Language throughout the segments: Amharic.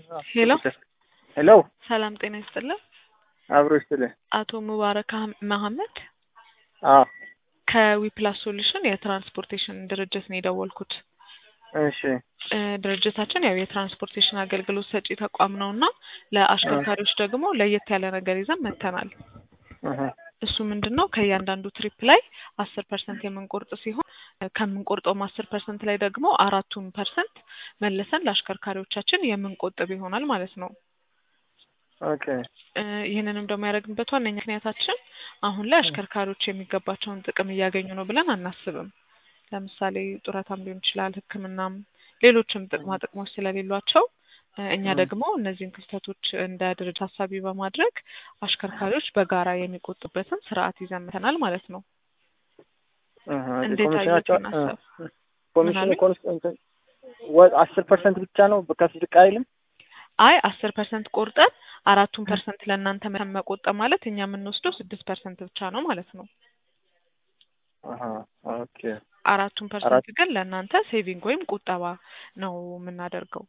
ሄሎ ሄሎ ሰላም ጤና ይስጥልን። አብሮ ይስጥልኝ። አቶ ሙባረክ አህም- መሐመድ አዎ ከዊፕላስ ሶሉሽን የትራንስፖርቴሽን ድርጅት ነው የደወልኩት። እሺ እ ድርጅታችን ያው የትራንስፖርቴሽን አገልግሎት ሰጪ ተቋም ነው እና ለአሽከርካሪዎች ደግሞ ለየት ያለ ነገር ይዘን መጥተናል። እህ፣ እሱ ምንድን ነው ከእያንዳንዱ ትሪፕ ላይ አስር ፐርሰንት የምንቆርጥ ሲሆን እ ከምንቆርጠውም አስር ፐርሰንት ላይ ደግሞ አራቱን ፐርሰንት መልሰን ለአሽከርካሪዎቻችን የምንቆጥብ ይሆናል ማለት ነው። ኦኬ እ ይህንንም ደግሞ ያደረግንበት ዋነኛ ምክንያታችን አሁን ላይ አሽከርካሪዎች የሚገባቸውን ጥቅም እያገኙ ነው ብለን አናስብም። ለምሳሌ ጡረታም ሊሆን ይችላል፣ ሕክምናም ሌሎችም ጥቅማ ጥቅሞች ስለሌሏቸው እ እኛ ደግሞ እነዚህን ክፍተቶች እንደ ድርጅት ታሳቢ በማድረግ አሽከርካሪዎች በጋራ የሚቆጡበትን ስርዓት ይዘን መጥተናል ማለት ነው። እህ፣ እንዴት ኮሚሽናቸው አዩትን ሀሳብ? ኮሚሽኑ ምናምን? ኮንስታንት ወ- አስር ፐርሰንት ብቻ ነው ከፍ ዝቅ አይልም። አይ አስር ፐርሰንት ቆርጠን አራቱን ፐርሰንት ለእናንተ መ- መቆጠብ ማለት እኛ የምንወስደው ስድስት ፐርሰንት ብቻ ነው ማለት ነው። አሀ፣ ኦኬ አራቱን ፐርሰንት ግን ለእናንተ ሴቪንግ ወይም ቁጠባ ነው የምናደርገው።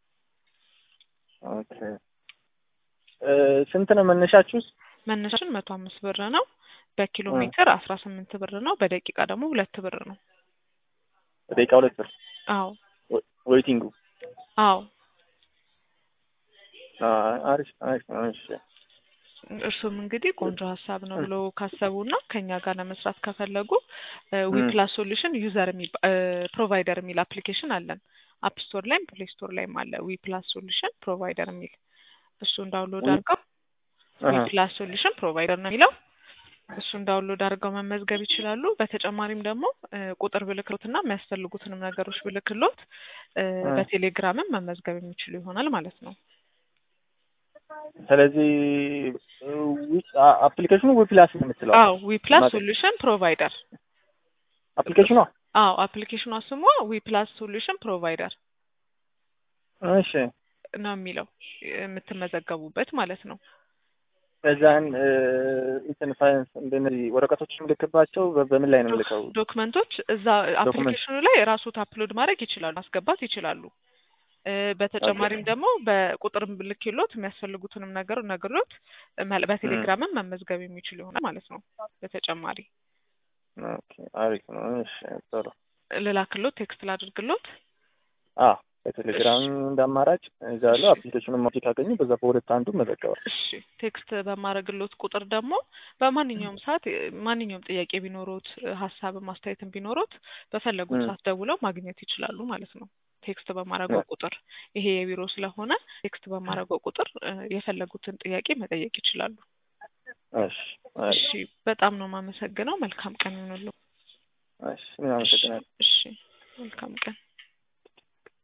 ኦኬ እ ስንት ነው መነሻችሁስ? መነሻችን መቶ አምስት ብር ነው። በኪሎ እ። ሜትር አስራ ስምንት ብር ነው። በደቂቃ ደግሞ ሁለት ብር ነው። ደቂቃ ሁለት ብር አዎ ወ- ዌይቲንጉ አዎ አ፣ አሪፍ አሪፍ ነው። እሺ እርሱም እንግዲህ ቆንጆ ሀሳብ ነው ብሎ ካሰቡና ከኛ ጋር ለመስራት ከፈለጉ እ። ዊፕላስ ሶሉሽን ዩዘር ፕሮቫይደር የሚል አፕሊኬሽን አለን። አፕ ስቶር ላይም ፕሌይ ስቶር ላይም አለ። ዊፕላስ ሶሉሽን ፕሮቫይደር የሚል እሱን ዳውንሎድ ዊ- አድርገው አሀ፣ ዊፕላስ ሶሉሽን ፕሮቫይደር ነው የሚለው እሱን ዳውንሎድ አድርገው መመዝገብ ይችላሉ። በተጨማሪም ደግሞ እ ቁጥር ብልክሎትና የሚያስፈልጉትንም ነገሮች ብልክሎት እ እ። በቴሌግራምም መመዝገብ የሚችሉ ይሆናል ማለት ነው። ስለዚህ ዊ- አ- አፕሊኬሽኑ ዊፕላስ ነው የምትለው አዎ ዊፕላስ ማለት- ሶሉሽን ፕሮቫይደር አፕሊኬሽኗ አዎ አፕሊኬሽኗ ስሟ ዊፕላስ ሶሉሽን ፕሮቫይደር እሺ ነው የሚለው የምትመዘገቡበት ማለት ነው። ከዛን እ፣ እንትን ፋይናንስ እንደነዚህ ወረቀቶች የምልክባቸው በ- በምን ላይ ነው የምልከው? ዶክመንቶች እዛ አፕሊኬሽኑ ላይ ራሱት አፕሎድ ማድረግ ይችላሉ፣ ማስገባት ይችላሉ። እ በተጨማሪም ደግሞ በቁጥር ልክሎት የሚያስፈልጉትንም ነገር ነግሮት መ- በቴሌግራምም መመዝገብ የሚችሉ ይሆናል ማለት ነው። በተጨማሪ ኦኬ አሪፍ ነው። እሺ ጥሩ። ልላክሎት፣ ቴክስት ላድርግሎት። አዎ በቴሌግራም እንደ አማራጭ እዛለሁ። አፕሊኬሽኑን ማውጣት ካገኙ በዛ በሁለት አንዱ መዘገባል። እሺ ቴክስት በማድረግሎት ቁጥር ደግሞ በማንኛውም ሰዓት እ ማንኛውም ጥያቄ ቢኖሮት እ ሀሳብም አስተያየትም ቢኖሮት በፈለጉት ም። ሰዓት ደውለው ማግኘት ይችላሉ ማለት ነው። ቴክስት በማድረገው ቁጥር ይሄ የቢሮ ስለሆነ ቴክስት በማድረገው ቁጥር እ የፈለጉትን ጥያቄ መጠየቅ ይችላሉ። እሺ አሪፍ። እሺ በጣም ነው የማመሰግነው። መልካም ቀን ይሁንልዎ። እሺ እኔም አመሰግናለሁ። እሺ መልካም ቀን